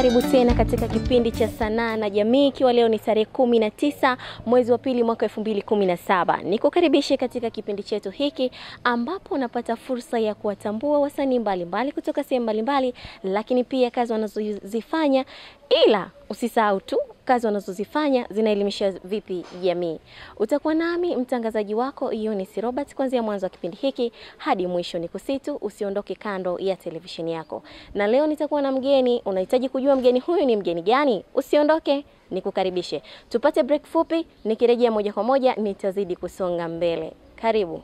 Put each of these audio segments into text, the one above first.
karibu tena katika kipindi cha sanaa na jamii, ikiwa leo ni tarehe kumi na tisa mwezi wa pili mwaka elfu mbili kumi na saba. Nikukaribishe katika kipindi chetu hiki ambapo unapata fursa ya kuwatambua wasanii mbalimbali kutoka sehemu mbalimbali, lakini pia kazi wanazozifanya, ila usisahau tu kazi wanazozifanya zinaelimisha vipi jamii. Utakuwa nami mtangazaji wako Eunice Robert kuanzia mwanzo wa kipindi hiki hadi mwisho. Ni kusitu usiondoke kando ya televisheni yako, na leo nitakuwa na mgeni. Unahitaji kujua mgeni huyu ni mgeni gani? Usiondoke, nikukaribishe tupate break fupi. Nikirejea moja kwa moja nitazidi kusonga mbele. Karibu.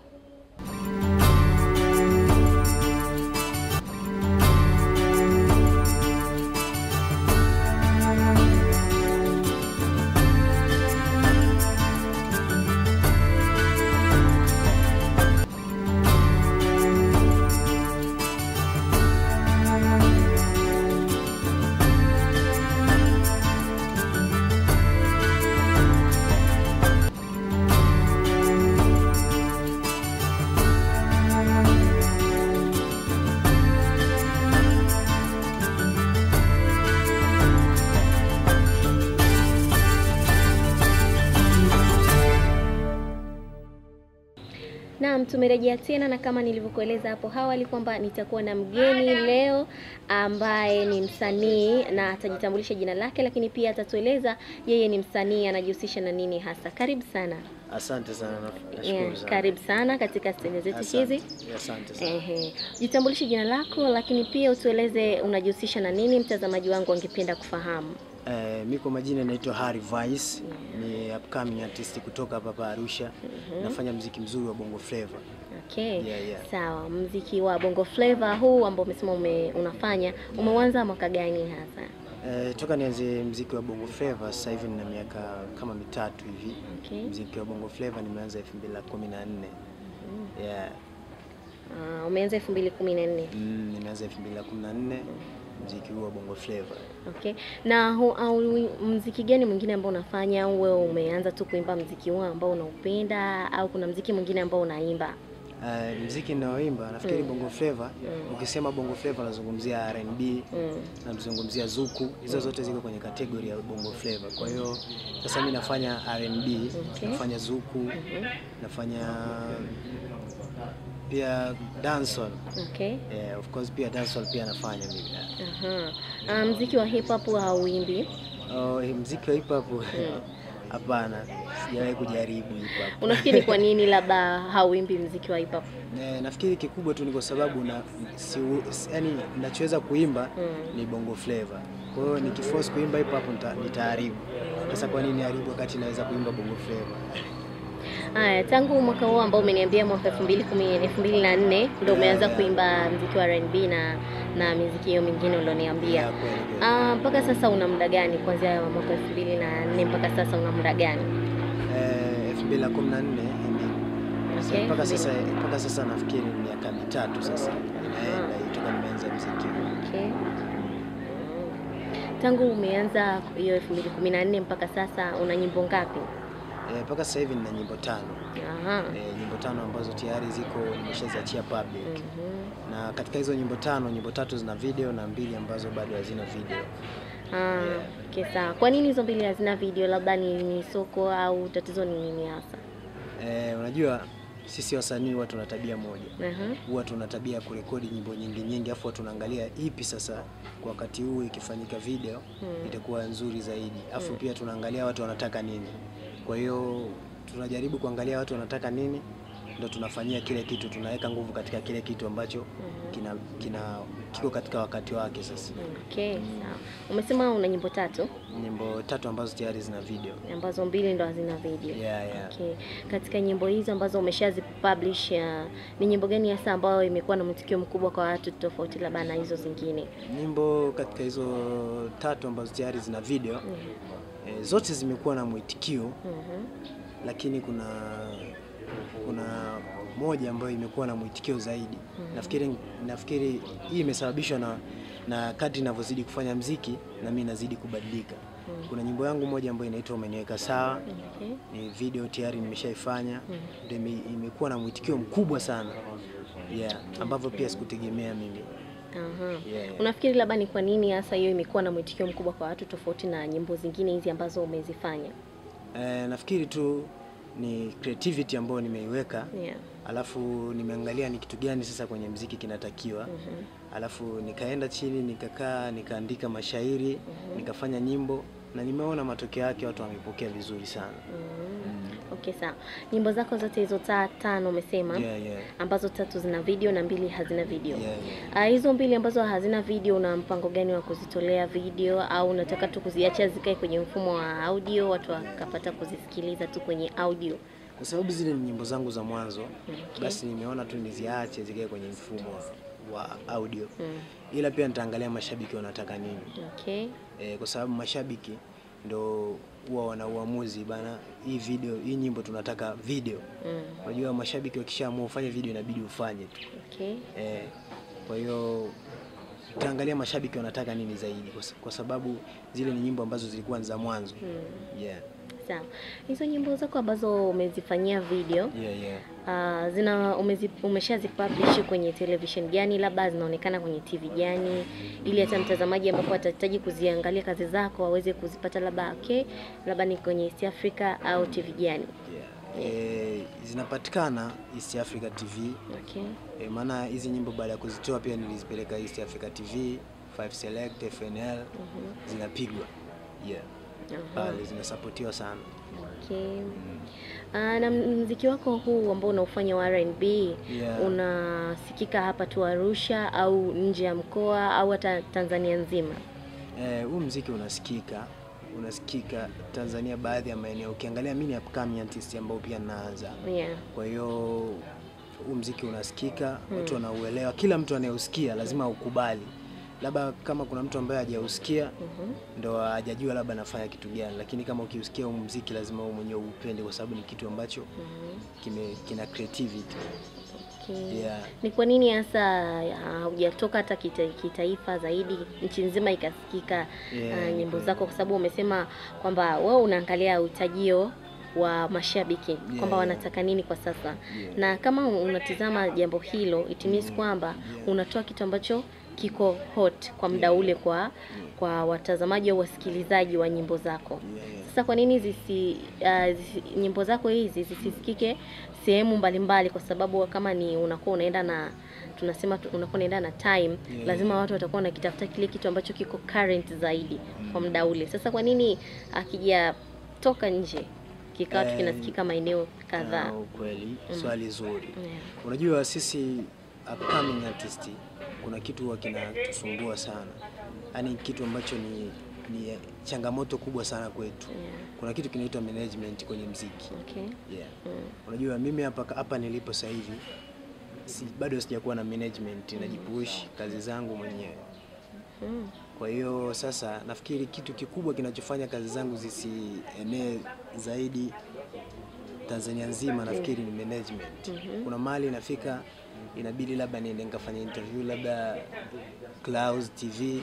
Naam, tumerejea tena na kama nilivyokueleza hapo awali kwamba nitakuwa na mgeni leo ambaye ni msanii na atajitambulisha jina lake, lakini pia atatueleza yeye ni msanii anajihusisha na nini hasa. Karibu sana. Asante sana, na- nashukuru Yeah, sana. karibu sana katika stendi zetu Asante. hizi. Asante sana. Ehe, jitambulishe jina lako, lakini pia utueleze unajihusisha na nini, mtazamaji wangu angependa kufahamu. Eh, mi kwa majina naitwa Harry Vice, ni upcoming artist kutoka hapa hapa Arusha. Nafanya mziki mzuri wa Bongo Flava. Okay. Yeah, yeah. Sawa, mziki wa Bongo Flava huu ambao umesema ume, unafanya umeanza mwaka gani hasa? Eh, toka nianze mziki wa Bongo Flava sasa hivi nina miaka kama mitatu hivi. Okay. Mziki wa Bongo Flava nimeanza 2014. Yeah. Uh, umeanza 2014. Mm, nimeanza 2014 mziki huu wa Bongo Flava. Okay. Na hu, au, mziki gani mwingine ambao unafanya au wewe umeanza tu kuimba mziki huu ambao unaupenda au kuna mziki mwingine ambao unaimba? Uh, mziki ninaoimba nafikiri Mm. Bongo Flava. Ukisema Bongo Flava unazungumzia R&B, Mm. nazungumzia zuku, hizo zote ziko kwenye kategori ya bongo flava. Kwa hiyo sasa mimi nafanya R&B, Okay. nafanya zuku, nafanya pia dancehall. Okay. Yeah, of course pia dancehall pia nafanya mimi. Aha. Uh, mziki wa hip hop hauimbi? Oh, hii mziki wa hip hop hapana, sijawahi kujaribu hip hop. Unafikiri kwa nini labda hauimbi mziki wa hip hop? Eh, nafikiri kikubwa tu ni kwa sababu na si, yani ninachoweza kuimba Mm. ni bongo flava. Kwa hiyo nikiforce kuimba hip hop nita, nitaharibu. Sasa kwa nini haribu wakati naweza kuimba bongo flava? Haya, tangu mwaka huu ambao umeniambia mwaka 2010 2004 ndio umeanza Yeah, yeah. kuimba mziki wa R&B na na miziki hiyo mingine ulioniambia. Yeah, kweli, kweli. Ah, mpaka sasa una muda gani kuanzia mwaka 2004 mpaka sasa una muda gani? Eh, 2014 Okay, okay. Mpaka elfu sasa mbili. mpaka sasa nafikiri ni miaka mitatu sasa inaenda hii toka nimeanza muziki. Okay. Tangu umeanza hiyo 2014 mpaka sasa una nyimbo ngapi? Eh, mpaka sasa hivi nina nyimbo tano. Aha. Eh, nyimbo tano ambazo tayari ziko nimeshaziachia public. Mhm. Na katika hizo nyimbo tano, nyimbo tatu zina video na mbili ambazo bado hazina video. Ah, okay, sawa. Kwa nini hizo mbili hazina video? Labda ni, ni soko au tatizo ni nini hasa? Eh, unajua sisi wasanii huwa tuna tabia moja. Aha. Huwa tuna tabia ya kurekodi nyimbo nyingi nyingi, afu tunaangalia ipi sasa kwa wakati huu ikifanyika video Hmm. itakuwa nzuri zaidi. Afu Hmm. pia tunaangalia watu wanataka nini. Kwa hiyo tunajaribu kuangalia watu wanataka nini, ndo tunafanyia kile kitu, tunaweka nguvu katika kile kitu ambacho Mhm. kina, kina kiko katika wakati wake. Sasa Okay, sawa. Umesema una nyimbo tatu nyimbo tatu ambazo tayari zina video. ambazo mbili ndo hazina video. Yeah, yeah. Okay. Katika nyimbo hizo ambazo umeshazi publish uh, ni nyimbo gani hasa ambayo imekuwa na mwitikio mkubwa kwa watu tofauti labda na hizo zingine? Nyimbo katika hizo tatu ambazo tayari zina video Mhm. e, zote zimekuwa na mwitikio Mhm. lakini kuna kuna moja ambayo imekuwa na mwitikio zaidi. Mhm. Nafikiri nafikiri hii imesababishwa na na kadri ninavyozidi kufanya mziki na mimi nazidi kubadilika. Mhm. Kuna nyimbo yangu moja ambayo inaitwa Umeniweka Sawa, Okay. ni video tayari nimeshaifanya, Mhm. ndio ime- imekuwa na mwitikio mkubwa sana yeah, ambavyo pia sikutegemea mimi Aha. Yeah, yeah. Unafikiri labda ni kwa nini hasa hiyo imekuwa na mwitikio mkubwa kwa watu tofauti na nyimbo zingine hizi ambazo umezifanya? Eh, nafikiri tu ni creativity ambayo nimeiweka Yeah. alafu nimeangalia ni kitu gani sasa kwenye mziki kinatakiwa Mhm. alafu nikaenda chini nikakaa nikaandika mashairi nikafanya nyimbo na nimeona matokeo yake watu wamepokea vizuri sana Mm. Okay, sawa. Nyimbo zako zote hizo ta tano umesema yeah, yeah. ambazo tatu zina video na mbili hazina video. Yeah, yeah. Ah, hizo mbili ambazo hazina video, una mpango gani wa kuzitolea video au unataka tu kuziacha zikae kwenye mfumo wa audio, watu wakapata kuzisikiliza tu kwenye audio? kwa sababu zile ni nyimbo zangu za mwanzo Okay. basi nimeona tu niziache zikae kwenye mfumo wa audio Mm. ila pia nitaangalia mashabiki wanataka nini Okay. e, kwa sababu mashabiki ndo huwa wana uamuzi bana, hii video hii nyimbo tunataka video. Mm. Unajua mashabiki wakishaamua ufanye video inabidi ufanye tu Okay. e, kwa hiyo utaangalia mashabiki wanataka nini zaidi, kwa, sa- kwa sababu zile ni nyimbo ambazo zilikuwa ni za mwanzo Mm. yeah. Sawa. Hizo nyimbo zako ambazo umezifanyia video Yeah, yeah. Uh, zina umezi, umeshazipublish kwenye television gani, labda zinaonekana kwenye TV gani, ili hata mtazamaji ambapo atahitaji kuziangalia kazi zako aweze kuzipata, labda okay, labda ni kwenye East Africa au TV gani? Yeah. E, zinapatikana East Africa TV Okay. e, maana hizi nyimbo baada ya kuzitoa pia nilizipeleka East Africa TV 5 Select FNL zinapigwa yeah. Aha. pale zinasapotiwa sana Okay. Uh, na mziki wako huu ambao unaufanya wa R&B Yeah. unasikika hapa tu Arusha au nje ya mkoa au hata Tanzania nzima? Eh, huu mziki unasikika unasikika Tanzania baadhi ya maeneo. Ukiangalia mimi ni upcoming artist ambao pia naanza, Yeah. kwa hiyo huu mziki unasikika, watu wanauelewa, kila mtu anayeusikia lazima ukubali. Labda kama kuna mtu ambaye hajausikia Mhm. ndo hajajua labda anafanya kitu gani, lakini kama ukiusikia huu mziki lazima wewe mwenyewe upende, kwa sababu ni kitu ambacho Mhm. kime, kina creativity Okay. yeah. Ni kwa nini hasa haujatoka hata kita, kitaifa zaidi nchi nzima ikasikika Yeah, ah, ni nyimbo kweli. zako, kwa sababu umesema kwamba wewe unaangalia utajio wa mashabiki kwamba yeah. wanataka nini kwa sasa Yeah. na kama unatizama jambo hilo it means kwamba unatoa kitu ambacho kiko hot kwa muda ule kwa kwa watazamaji au wasikilizaji wa nyimbo zako. Yeah, yeah. Sasa kwa nini zisi, uh, zisi nyimbo zako hizi zisisikike sehemu mbalimbali? Kwa sababu kama ni unakuwa unaenda na tunasema tu- unakuwa unaenda na time Yeah. lazima watu watakuwa wanakitafuta kile kitu ambacho kiko current zaidi kwa muda ule. Sasa kwa nini akijatoka nje kikawa tu Eh, kinasikika maeneo kadhaa? Ah, ukweli swali zuri. Yeah. Unajua sisi upcoming artist kuna kitu huwa kinatusumbua sana, yaani kitu ambacho ni, ni changamoto kubwa sana kwetu. Yeah. Kuna kitu kinaitwa management kwenye mziki Okay. yeah. Mm. Unajua mimi hapa hapa nilipo sasa hivi si, bado sijakuwa na management, najipush kazi zangu mwenyewe. Mm. Kwa hiyo sasa nafikiri kitu kikubwa kinachofanya kazi zangu zisienee zaidi Tanzania nzima nafikiri ni management. Mhm. Kuna mahali inafika inabidi labda niende nikafanya interview labda Clouds TV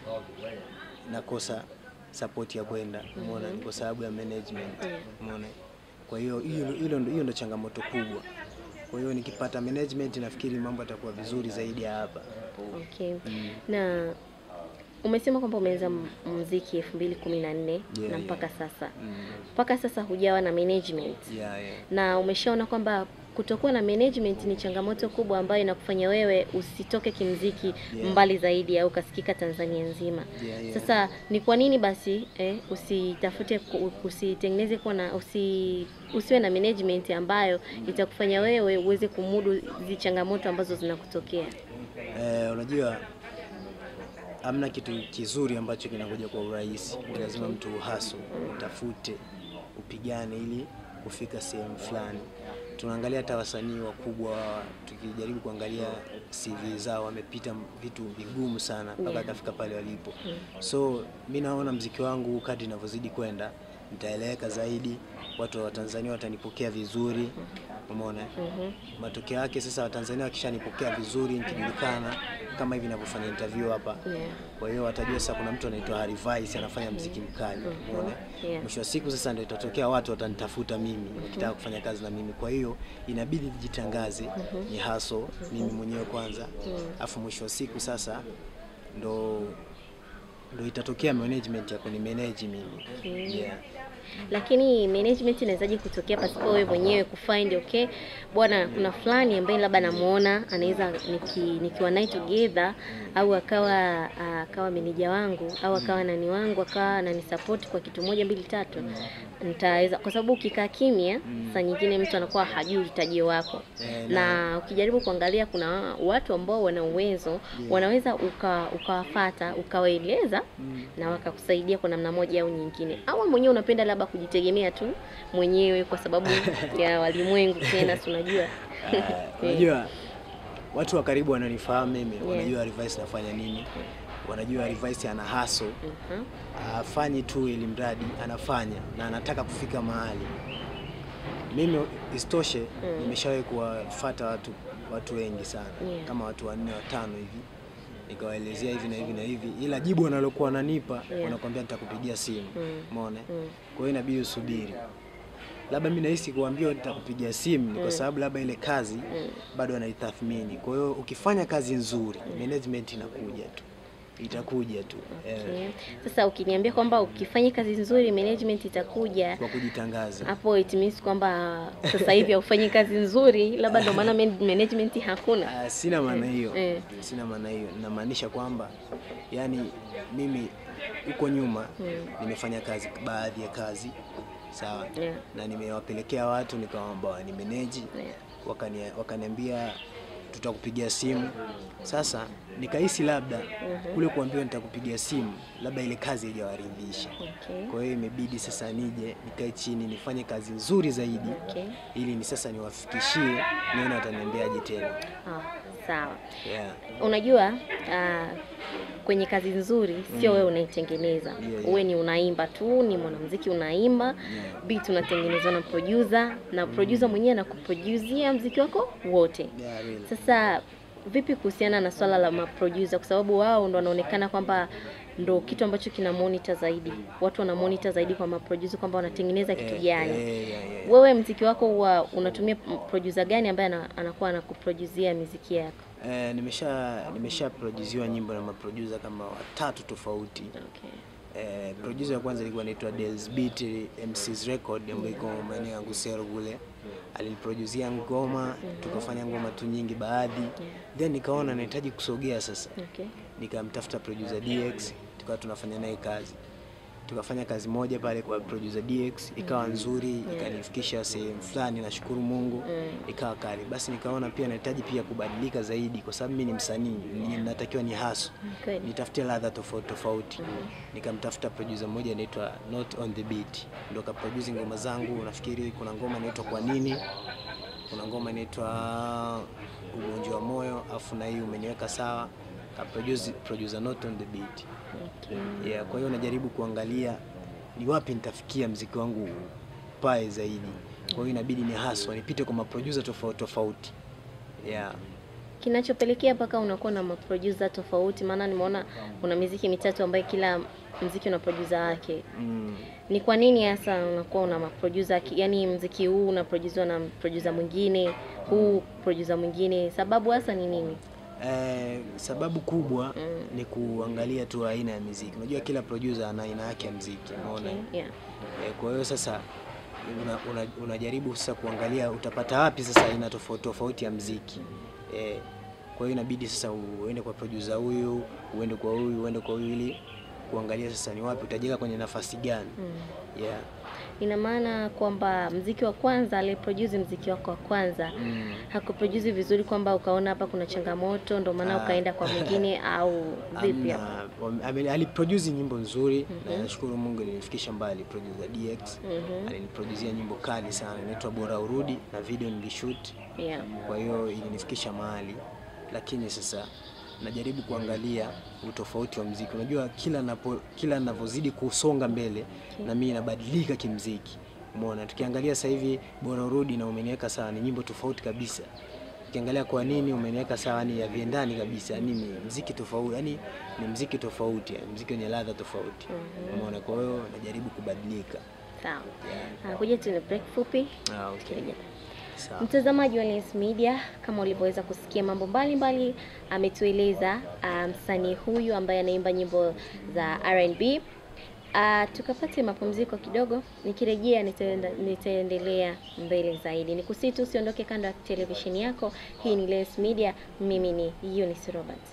nakosa support ya kwenda, umeona, kwa sababu ya management, umeona. Kwa hiyo hiyo hilo ndo- hiyo ndo changamoto kubwa. Kwa hiyo nikipata management nafikiri mambo yatakuwa vizuri zaidi ya hapa. Okay. Mm. Na umesema kwamba umeanza m- muziki elfu mbili kumi na nne Yeah, na mpaka yeah. sasa Mm. mpaka sasa hujawa na management Yeah, yeah. na umeshaona kwamba kutokuwa na management ni changamoto kubwa ambayo inakufanya wewe usitoke kimziki Yeah. mbali zaidi au ukasikika Tanzania nzima. Yeah, yeah. Sasa ni kwa nini basi eh, usitafute ku- usitengeneze kuwa na usi, usiwe na management ambayo itakufanya wewe uweze kumudu hizi changamoto ambazo zinakutokea? Eh, unajua hamna kitu kizuri ambacho kinakuja kwa urahisi. Ni lazima mtu uhaso, utafute, upigane ili kufika sehemu fulani. Tunaangalia hata wasanii wakubwa, tukijaribu kuangalia CV zao, wamepita vitu vigumu sana mpaka Yeah. akafika pale walipo. So mi naona mziki wangu kadri inavyozidi kwenda nitaeleweka zaidi, watu wa Tanzania watanipokea vizuri, umeona. Matokeo yake sasa, Watanzania wakishanipokea vizuri, nikijulikana kama hivi ninavyofanya interview hapa, Yeah. kwa hiyo watajua sasa kuna mtu anaitwa Harry Vice anafanya mziki mkali, umeona. Yeah. Mwisho wa siku sasa ndio itatokea watu watanitafuta mimi wakitaka kufanya kazi na mimi, kwa hiyo inabidi nijitangaze, ni haso mimi mwenyewe kwanza, afu mwisho wa siku sasa ndo ndo itatokea management ya kuni manage mimi yeah. Lakini management inawezaje kutokea pasipo wewe mwenyewe kufind okay, bwana, kuna fulani ambaye labda namuona anaweza niki, nikiwa naye together au akawa akawa meneja wangu au akawa nani wangu akawa ananisupport kwa kitu moja mbili tatu, nitaweza kwa sababu ukikaa kimya saa nyingine mtu anakuwa hajui utajio wako Eh, na ukijaribu kuangalia kuna watu ambao wana uwezo wanaweza uka ukawafata ukawaeleza na wakakusaidia kwa namna moja au nyingine, au mwenyewe unapenda labda kujitegemea tu mwenyewe kwa sababu ya walimwengu tena, si unajua Ah, unajua watu wa karibu wananifahamu mimi, Yeah. wanajua Revice nafanya nini, wanajua Revice ana haso Mhm. afanyi tu ili mradi anafanya na anataka kufika mahali. Mimi isitoshe, nimeshawahi kuwafuata watu watu wengi sana Yeah. kama watu wanne watano hivi, nikawaelezea hivi na hivi na hivi, ila jibu wanalokuwa wananipa Yeah. wanakwambia nitakupigia simu. Mm. Umeona? Mm. Kwa hiyo inabidi usubiri. Labda mimi nahisi kuambiwa nitakupigia simu ni kwa sababu labda ile kazi bado anaitathmini. Kwa hiyo ukifanya kazi nzuri, management inakuja tu, itakuja tu eh, Okay. Sasa ukiniambia kwamba ukifanya kazi nzuri management itakuja kwa kujitangaza. hapo, it means kwamba sasa hivi haufanyi kazi nzuri, labda ndio maana man- management hakuna. Ah, sina maana hiyo, Eh. sina maana hiyo. Namaanisha kwamba yani mimi huko nyuma nimefanya kazi baadhi ya kazi sawa, Yeah. na nimewapelekea watu nikawaomba wanimeneji Yeah. wakani, wakaniambia tutakupigia simu. Sasa nikahisi labda kule kuambiwa nitakupigia simu, labda ile kazi haijawaridhisha. Okay. Kwa hiyo imebidi sasa nije nikae chini nifanye kazi nzuri zaidi, Okay. ili ni sasa niwafikishie, nione wataniambiaje tena. Ah, sawa. Yeah. Unajua ah, kwenye kazi nzuri sio wewe unaitengeneza, Yeah, yeah. uwe ni unaimba tu, ni mwanamuziki unaimba, beat unatengenezwa na producer na producer mwenyewe anakuproduzia mziki wako wote. Yeah, really. Sasa vipi kuhusiana na swala la maproducer, kwa sababu wao ndo wanaonekana kwamba ndo kitu ambacho kina monitor zaidi, watu wana monitor zaidi kwa maproducer kwamba wanatengeneza kitu Eh, gani. eh, yeah, yeah. Wewe mziki wako huwa unatumia producer gani ambaye ana- anakuwa anakuproduzia miziki yako? Eh, nimesha nimesha produziwa nyimbo na maproducer kama watatu tofauti. Okay. Eh, producer wa kwanza alikuwa anaitwa Dels Beat MC's Record ambayo iko maeneo ya Ngusero kule. Aliniproduzia ngoma, tukafanya ngoma tu nyingi baadhi. Then nikaona nahitaji kusogea sasa. Okay. Nikamtafuta producer DX, tukawa tunafanya naye kazi. Tukafanya kazi moja pale kwa producer DX, ikawa nzuri, ikanifikisha sehemu fulani, nashukuru Mungu, ikawa kali. Basi nikaona pia nahitaji pia kubadilika zaidi, kwa sababu mimi ni msanii, ni- natakiwa ni haso Kweli. nitafutie ladha tofauti tofauti. Nikamtafuta producer mmoja anaitwa Not on the Beat, ndo kaproduce ngoma zangu. Nafikiri kuna ngoma inaitwa kwa nini, kuna ngoma inaitwa ugonjwa wa moyo, afu na hii umeniweka sawa, kaproduce producer Not on the Beat. Okay. Yeah, kwa hiyo najaribu kuangalia ni wapi nitafikia mziki wangu pae zaidi. Kwa hiyo inabidi ni haswa nipite kwa maproducer tofauti tofauti. Yeah. Kinachopelekea mpaka unakuwa na maproducer tofauti, maana nimeona una miziki mitatu ambayo kila mziki una producer wake. Mm. Ni kwa nini hasa unakuwa una maproducer, ki- yani mziki huu unaproduziwa na producer mwingine, huu producer mwingine, sababu hasa ni nini? Eh, sababu kubwa ni kuangalia tu aina ya muziki. Unajua kila producer ana aina yake ya muziki, unaona? Okay. Yeah. Eh, kwa hiyo sasa una, una, unajaribu sasa kuangalia utapata wapi sasa aina tofauti tofauti ya muziki. Eh, kwa hiyo inabidi sasa uende kwa producer huyu, uende kwa huyu, uende kwa huyu ili kuangalia sasa ni wapi utajiweka kwenye nafasi gani. Yeah. Ina maana kwamba mziki wa kwanza aliyeproduce mziki wako wa kwanza Mm. hakuproduce vizuri, kwamba ukaona hapa kuna changamoto, ndio maana Ah. ukaenda kwa mwingine au vipi? Amna, wame- ame- aliproduce nyimbo nzuri na nashukuru Mungu nilifikisha mbali. Producer DX aliniproducia nyimbo kali sana inaitwa Bora Urudi na video nilishoot, Yeah. kwa hiyo ilinifikisha mahali, lakini sasa najaribu kuangalia utofauti wa mziki. Unajua kila napo, kila ninavyozidi kusonga mbele na mimi nabadilika kimziki. Umeona, tukiangalia sasa hivi bora urudi na umeniweka sawa, ni nyimbo tofauti kabisa. Ukiangalia kwa nini umeniweka sawa, ni haviendani kabisa, yani ni mziki tofauti, yani ni mziki tofauti, yani mziki wenye ladha tofauti. Umeona, kwa hiyo najaribu kubadilika. Sawa. Ah, Kuja tuna break fupi. Ah, okay. Tukirejea. Sawa. Mtazamaji wa Lens Media, kama ulivyoweza kusikia mambo mbalimbali ametueleza ah, msanii huyu ambaye anaimba nyimbo za R&B. Ah, tukapate mapumziko kidogo, nikirejea nitaenda, nitaendelea mbele zaidi. Nikusii tu usiondoke kando ya televisheni yako. Hii ni Lens Media, mimi ni Eunice Robert.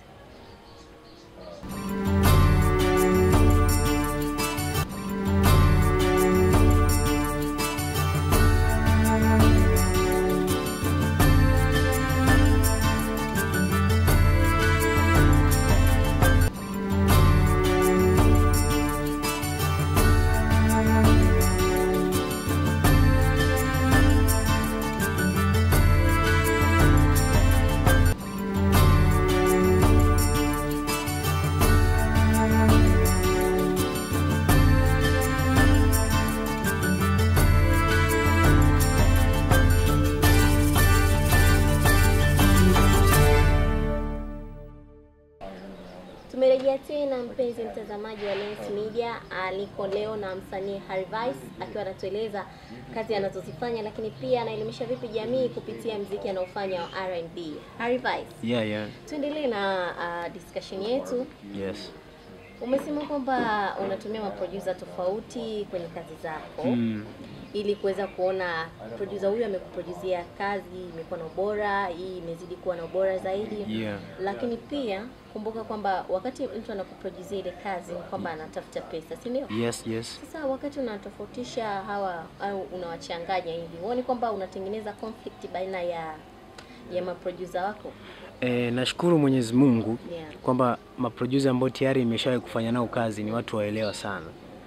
Tumerejea tena mpenzi mtazamaji wa Lens Media, aliko leo na msanii Harvice akiwa anatueleza kazi anazozifanya, lakini pia anaelimisha vipi jamii kupitia mziki anaofanya wa R&B. Harvice, Yeah, yeah. tuendelee na uh, discussion yetu. Yes. Umesema kwamba unatumia maproducer tofauti kwenye kazi zako Mm. ili kuweza kuona producer huyu amekuproduzia kazi imekuwa na ubora, hii imezidi kuwa na ubora zaidi Yeah. lakini pia kumbuka kwamba wakati mtu anakuproduzia ile kazi ni kwamba anatafuta pesa, si ndio? Yes, yes. Sasa wakati unatofautisha hawa au unawachanganya hivi, huoni kwamba unatengeneza conflict baina ya ya maproducer wako? E, nashukuru Mwenyezi Mungu Yeah. kwamba maproducer ambao tayari imeshawahi kufanya nao kazi ni watu waelewa sana.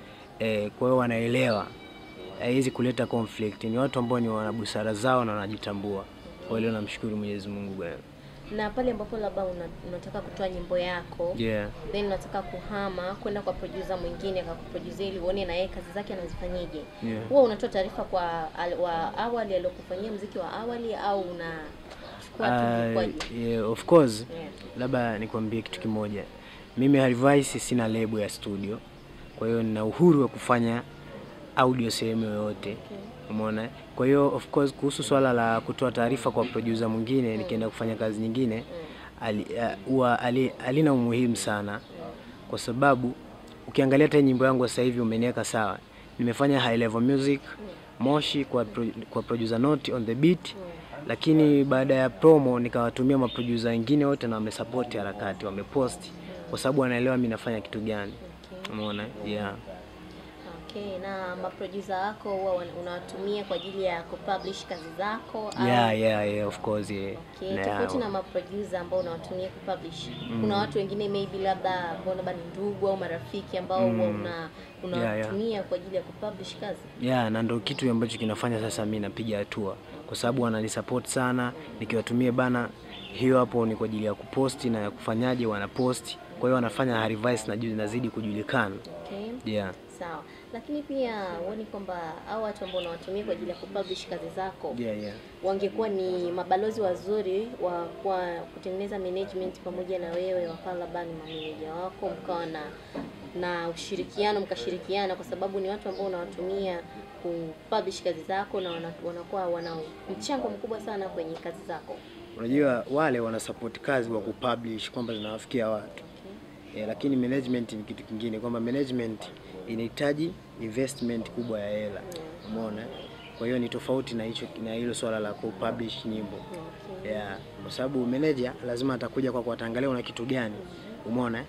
E, kwa hiyo wanaelewa haiwezi kuleta conflict. Ni watu ambao ni wana busara zao na wanajitambua. Kwa hiyo namshukuru Mwenyezi Mungu bwana. Na pale ambapo labda una, unataka kutoa nyimbo yako Yeah. then unataka kuhama kwenda kwa producer mwingine akakuproduce ili uone na yeye kazi zake anazifanyaje. Yeah. Huwa unatoa taarifa kwa al, wa awali aliyokufanyia mziki wa awali au unachukua tu Uh, vikwaji? yeah, of course Yeah. labda nikwambie kitu kimoja. Mimi Harvice sina lebo ya studio, kwa hiyo nina uhuru wa kufanya audio sehemu yoyote. Umeona? Kwa hiyo of course kuhusu swala la kutoa taarifa kwa producer mwingine nikienda kufanya kazi nyingine ali- uh, huwa ali, alina umuhimu sana kwa sababu ukiangalia hata nyimbo yangu sasa hivi umeniweka sawa. Nimefanya high level music Moshi kwa pro, kwa producer note on the beat lakini baada ya promo nikawatumia maproducer wengine wote na wamesupport harakati, wamepost kwa sababu wanaelewa mimi nafanya kitu gani. Umeona? Yeah. Okay, na maproducer wako huwa wan- unawatumia kwa ajili ya kupublish kazi zako au Yeah, yeah, yeah, of course, yeah. Okay, Na- tofauti na maproducer ambao unawatumia kupublish. Kuna watu wengine maybe labda ambao labda ni ndugu au marafiki ambao huwa una unawatumia kwa ajili ya kupublish kazi. Yeah, na ndo kitu ambacho kinafanya sasa mi napiga hatua kwa sababu wananisupport sana, nikiwatumia bana, hiyo hapo ni kwa ajili ya kuposti na ya kufanyaje, wanaposti. Kwa hiyo wanafanya Harvice na juu nazidi kujulikana. Okay. Yeah. Sawa. Lakini pia huoni kwamba hao watu ambao unawatumia kwa ajili ya kupublish kazi zako Yeah, yeah. wangekuwa ni mabalozi wazuri wa kwa kutengeneza management pamoja na wewe, wakawa labda ni mameneja wako, mkawa na na ushirikiano, mkashirikiana, kwa sababu ni watu ambao unawatumia kupublish kazi zako na wana- wanakuwa wana mchango mkubwa sana kwenye kazi zako. Unajua wale wana support kazi wa kupublish kwamba zinawafikia watu. Eh, lakini management ni kitu kingine kwamba management inahitaji investment kubwa ya hela. Umeona? Kwa hiyo ni tofauti na hicho na hilo swala la kupublish nyimbo. Yeah, kwa sababu manager lazima atakuja kwako ataangalia una kitu gani. Umeona?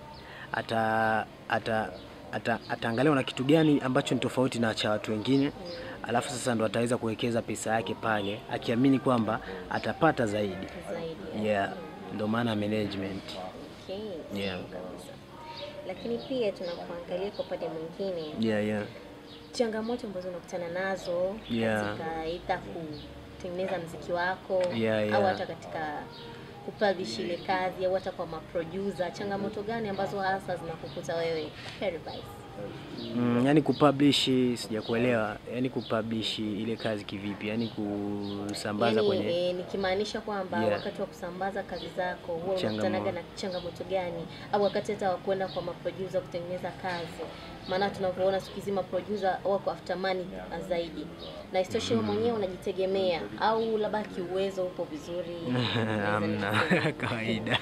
Ata ata ata ataangalia una kitu gani ambacho ni tofauti na cha watu wengine. Alafu sasa ndo ataweza kuwekeza pesa yake pale akiamini kwamba atapata zaidi. Zaidi. Yeah, ndo maana management. Okay. Yeah. sawa kabisa. Lakini pia tunapoangalia kwa upande mwingine Yeah, yeah. changamoto ambazo unakutana nazo Yeah. katika aidha kutengeneza mziki wako Yeah, au yeah. hata katika kupublish ile kazi au hata kwa maproducer, changamoto gani ambazo hasa zinakukuta wewe Herivice? Mm, yani kupublish sijakuelewa, yani kupublish ile kazi kivipi? Yani kusambaza Yani, kwenye e, nikimaanisha kwamba Yeah. wakati wa kusambaza kazi zako huwa Changamo- unakutanaga na changamoto gani, au wakati hata wa kwenda kwa maproducer kutengeneza kazi? Maana tunavyoona siku hizi maproducer wako after money zaidi, na isitoshe wewe mwenyewe unajitegemea, au labda kiuwezo upo vizuri? Unaweza hamna nishauri. kawaida.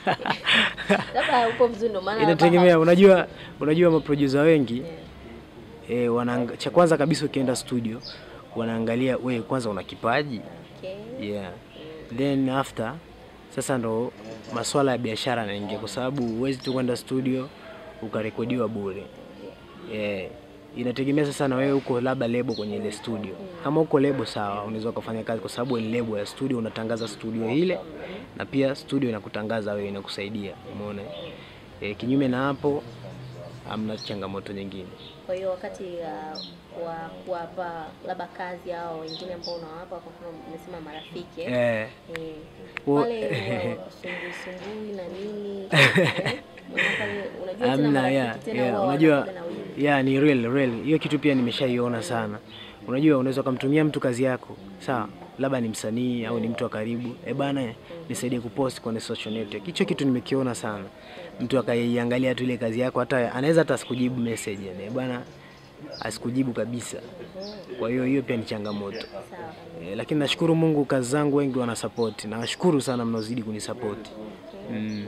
labda upo vizuri, ndio maana Inategemea, unajua unajua maproducer wengi Yeah. eh, wanaanga, cha kwanza kabisa ukienda studio wanaangalia we kwanza una kipaji Okay. yeah. Then after sasa ndo masuala ya biashara yanaingia, kwa sababu huwezi tu kwenda studio ukarekodiwa bure yeah. Inategemea sasa na wewe uko labda lebo kwenye ile studio. Kama uko lebo sawa, unaweza ukafanya kazi, kwa sababu ni lebo ya studio, unatangaza studio ile na pia studio inakutangaza wewe, inakusaidia. Umeona eh? Kinyume na hapo hamna changamoto nyingine. Kwa hiyo wakati uh, wa kuwapa labda kazi au wengine ambao unawapa, kwa mfano umesema marafiki eh? Eh, Eh, Wo- pale sumbui sumbui na nini eh? Maana pale unajua tena Amna, marafiki yeah, tena yeah. huwa Unajua wanakuwaga na wingi. yeah, ni real real. Hiyo kitu pia nimeshaiona sana. Unajua, unaweza ukamtumia mtu kazi yako sawa, labda ni msanii au ni mtu wa karibu, eh bana, nisaidie kupost kwenye social network. Hicho kitu nimekiona sana, mtu akaiangalia tu ile kazi yako, hata anaweza hata asikujibu message, yani eh bana, asikujibu kabisa. Kwa hiyo hiyo pia ni changamoto. Sawa. Eh, lakini nashukuru Mungu, kazi zangu wengi wana support. Nawashukuru sana mnaozidi kunisupport. Mm.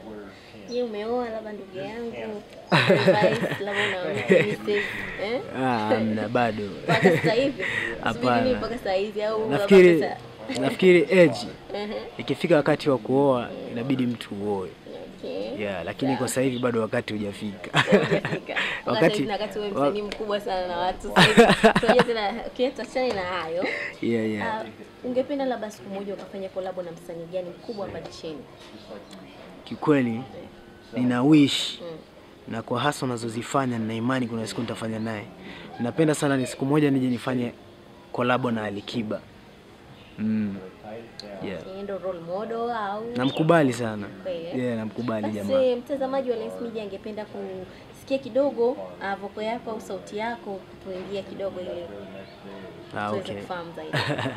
Je, umeoa labda ndugu yangu advice, labda unaona message eh? Ah, amna bado. Mpaka sasa hivi Hapana. Subiri mpaka sasa hivi au labda Nafikiri sasa- nafikiri age Ehe, ikifika wakati wa kuoa inabidi mtu uoe. okay. Yeah, lakini kwa sasa hivi bado wakati hujafika. Hujafika. Mpaka Wakati- sasa hivi na wakati wewe wa- msanii mkubwa sana na watu sasa hivi. Tunajua tena okay, tuachane na hayo. Yeah, yeah. Ah, ungependa labda siku moja ukafanya kolabo na msanii gani mkubwa hapa nchini? Kikweli nina wish Mm. na kwa hasa unazozifanya nina imani kuna siku nitafanya naye. Napenda sana ni siku moja nije nifanye kolabo na Alikiba. Mm. Yeah. Yeye ndo role model au Namkubali sana. Kweli? Yeah, namkubali jamaa. basi mtazamaji wa Lens Media angependa kusikia kidogo uh, voko yako au sauti yako kutuimbia kidogo ili Ah, tuweze okay. kufahamu zaidi.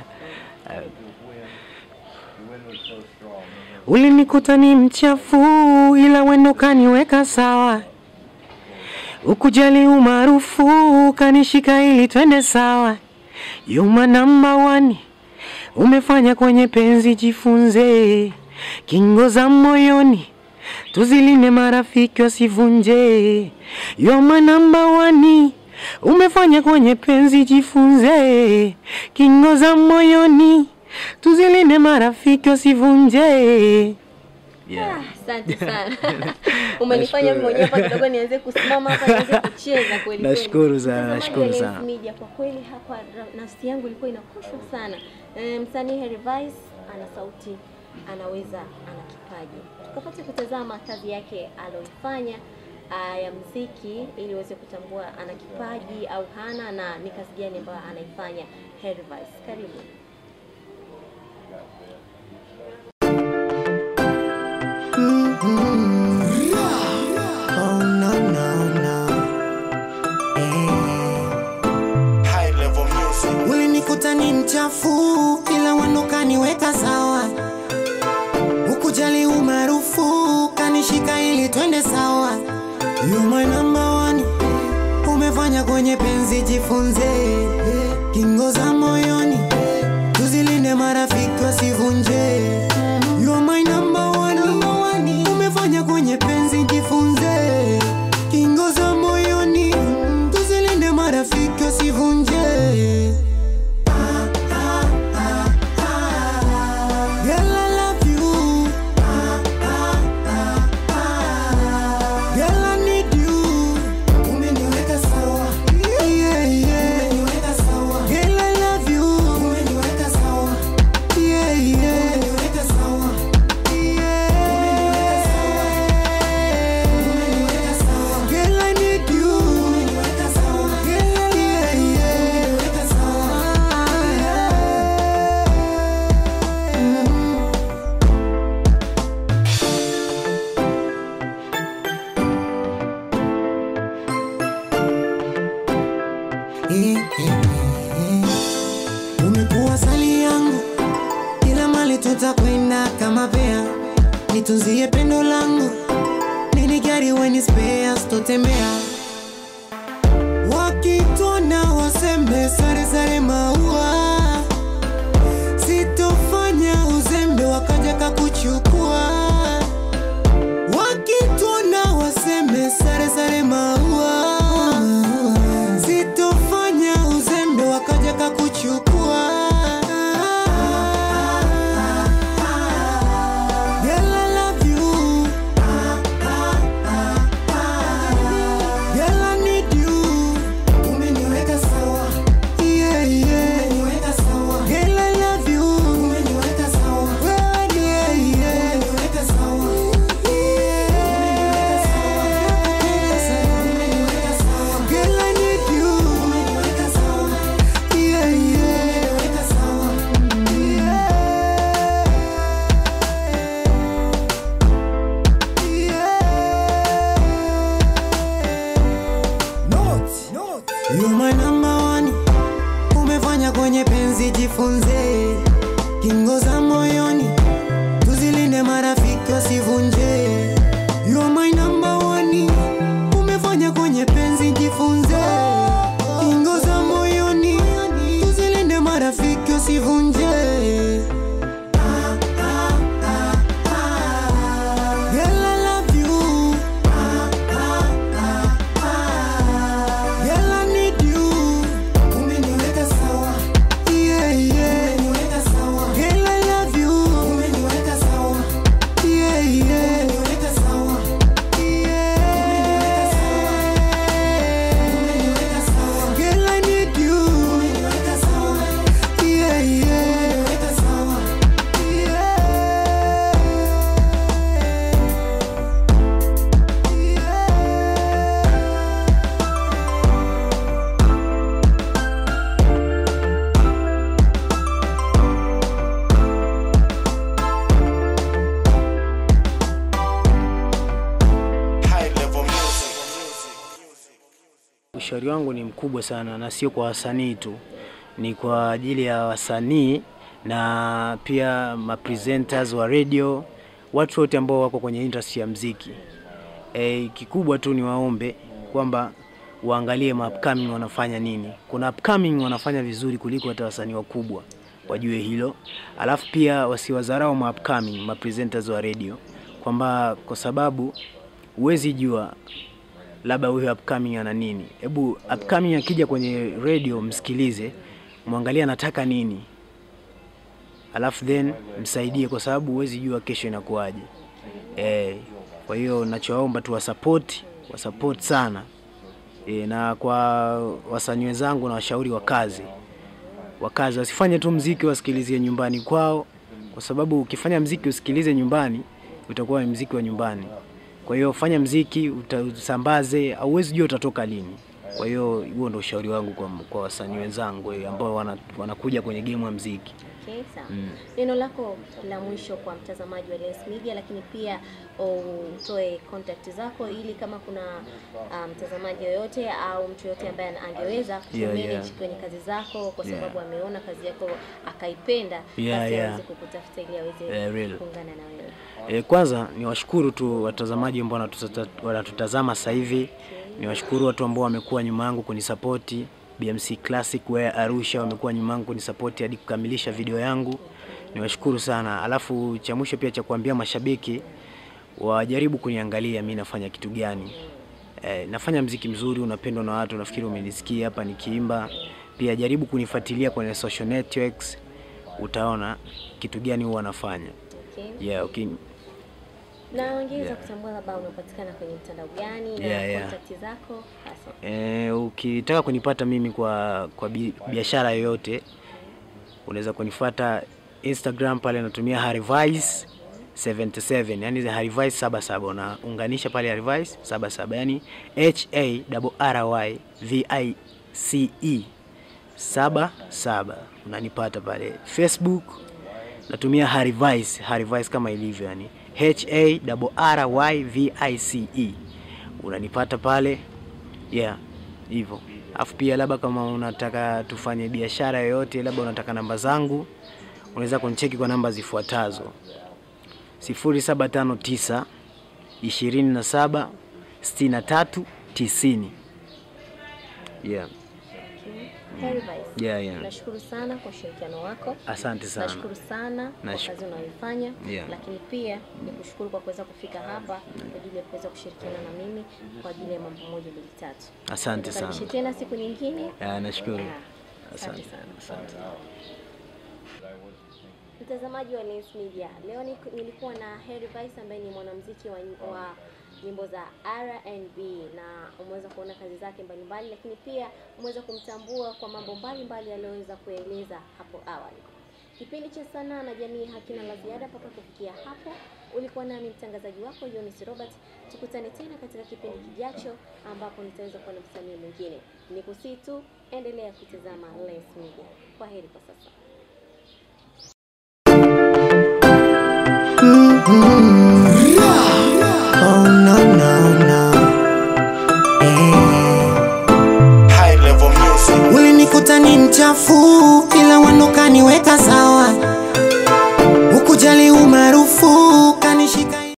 Ulinikuta ni mchafu ila wendo kaniweka sawa, ukujali umaarufu kanishika ili twende sawa. Yuma namba wani umefanya kwenye penzi, jifunze kingo za moyoni, tuzilinde marafiki wasivunje. Yuma namba wani umefanya kwenye penzi, jifunze kingo za moyoni, tuzilinde marafiki wasivunje. Ah, Asante sana. Umenifanya Nashukuru. mwenyewe hapa kidogo nianze kusimama hapa nianze kucheza kweli kweli. Nashukuru sana, Mtazamaji nashukuru wa Lens sana. Media, kwa kweli hapa ra- nafsi yangu ilikuwa inakushwa sana. Eh, Msanii Herivice ana sauti, anaweza, ana kipaji. Tukapate kutazama kazi yake aloifanya ah, ya mziki ili uweze kutambua ana kipaji au hana na ni kazi gani ambayo anaifanya Herivice. Karibu. Oh no no no. High level music. Ulinikuta ni mchafu ila wendo kaniweka sawa, ukujali umaarufu kanishika ili twende sawa. You my number one, umefanya kwenye penzi, jifunze kingo za moyoni, tuzilinde marafiki wasivunje. You are my number one, umefanya kwenye penzi, jifunze kingo za moyoni, tuzilinde marafiki wasivunje. Girl, I love you. Girl, I need you. Umeniweka sawa. Yeah, yeah. Girl, I love you. Yeah, yeah. eh, eh, eh. Umekuwa sali yangu, kila mali tutakwenda kama pea, nitunzie pendo langu, nini gari weni spare, sitotembea wakitona wasembe sare sare maua, sitofanya uzembe wakaja kakuchukua. Wakitona wasembe sare sare maua, sitofanya uzembe wakaja kakuchukua. Girl, I love you. Girl, I need you. Umeniweka sawa. Yeah, yeah. Umeniweka sawa. Girl, I love you. Umeniweka sawa. Well, yeah, yeah. Umeniweka sawa. Yeah. Umeniweka sawa. Girl, I need you. Umeniweka sawa. Yeah, yeah. Umeniweka sawa. You my number one, umefanya kwenye penzi jifunze, kingo za moyoni tuzilinde, marafiki wasivunje. You my number one, umefanya kwenye penzi jifunze, kingo za moyoni tuzilinde, marafiki wasivunje. Girl, I love you. Girl, I need you. Umeniweka sawa. Yeah, yeah. Umeniweka sawa. Girl, I love you. Umeniweka sawa. Yeah, yeah. Umeniweka sawa. Yeah. Umeniweka sawa. Girl, I need you. Umeniweka sawa. Yeah, yeah. Umeniweka sawa. High level music. Ushauri wangu ni mkubwa sana na sio kwa wasanii tu, ni kwa ajili ya wasanii na pia mapresenters wa radio, watu wote ambao wako kwenye industry ya mziki. E, kikubwa tu ni waombe kwamba waangalie ma upcoming wanafanya nini. Kuna upcoming wanafanya vizuri kuliko hata wasanii wakubwa, wajue hilo. Alafu pia wasiwadharau ma upcoming ma presenters wa radio, kwamba kwa sababu huwezi jua labda huyo upcoming ana nini. Hebu upcoming akija kwenye radio msikilize, mwangalie anataka nini, alafu then msaidie, kwa sababu huwezi jua kesho inakuwaje. Eh, kwa hiyo nachowaomba tu wasupport, wasupport sana e, na kwa wasanii wenzangu na washauri wa kazi wakazi wasifanye tu mziki wasikilizie nyumbani kwao, kwa sababu ukifanya mziki usikilize nyumbani utakuwa ni mziki wa nyumbani. Kwa hiyo fanya mziki uta- usambaze, hauwezi jua utatoka lini. Kwa hiyo huo ndo ushauri wangu kwa, kwa wasanii wenzangu eh, ambao wana, wanakuja kwenye game ya mziki. Okay, sawa. Neno lako la mwisho kwa mtazamaji wa Lens Media, lakini pia utoe contact zako ili kama kuna ah, mtazamaji yoyote au mtu yoyote ambaye ana- angeweza kumanage yeah. kwenye kazi zako kwa Yeah. sababu ameona kazi yako akaipenda, Yeah, basi yeah. aweze kukutafuta ili aweze Yeah, real. kuungana na wewe. E, kwanza ni washukuru tu watazamaji ambao wanatuta- wanatutazama sasa hivi. Ni washukuru watu ambao wamekuwa nyuma yangu kunisapoti. BMC Classic Wear Arusha wamekuwa nyuma yangu kunisapoti hadi kukamilisha video yangu. Ni washukuru sana. Alafu cha mwisho pia cha kuambia mashabiki wajaribu kuniangalia mi nafanya kitu gani. E, nafanya mziki mzuri unapendwa na watu, nafikiri umenisikia hapa nikiimba. Pia jaribu kunifuatilia kwenye social networks, utaona kitu gani huwa nafanya. Okay. Yeah, okay. Na wangeweza kutambua labda unapatikana kwenye mtandao gani na Yeah, yeah. contact zako hasa. E, ukitaka kunipata mimi kwa kwa bi- biashara yoyote unaweza kunifuata Instagram pale natumia Harivice 77 yani Harivice 77 unaunganisha pale Harivice 77 yani H A R Y V I C E 77 unanipata pale Facebook natumia Harivice Harivice kama ilivyo yani H A R Y V I C E unanipata pale yeah hivyo. Alafu pia labda kama unataka tufanye biashara yoyote, labda unataka namba zangu, unaweza kunicheki kwa namba zifuatazo: 0759 27 63 90. Yeah. Heri Vice. Yeah, yeah. Nashukuru sana kwa ushirikiano wako. Asante sana. Nashukuru sana kwa Nashuk- kazi unayoifanya Yeah. lakini pia ni kushukuru kwa kuweza kufika hapa kwa ajili ya kuweza kushirikiana na mimi kwa ajili ya mambo moja mbili tatu. Asante Nikukaribishe sana. tena siku nyingine. Yeah, nashukuru. Yeah. Asante Asante. sana. Asante. Mtazamaji wa Lens Media, leo ni- nilikuwa na Heri Vice ambaye ni mwanamuziki wa, nyim- wa nyimbo za R&B na umeweza kuona kazi zake mbalimbali, lakini pia umeweza kumtambua kwa mambo mbalimbali aliyoweza kueleza hapo awali. Kipindi cha sanaa na jamii hakina la ziada mpaka kufikia hapo. Ulikuwa nami mtangazaji wako Jonis Robert. Tukutane tena katika kipindi kijacho, ambapo nitaweza kuwa na msanii mwingine. Nikusii tu endelea kutazama Lens Media. Kwa heri kwa sasa. Oh no no no. Eh. High level music. Ulinikuta ni mchafu, ila wendo kaniweka sawa, ukujali umaarufu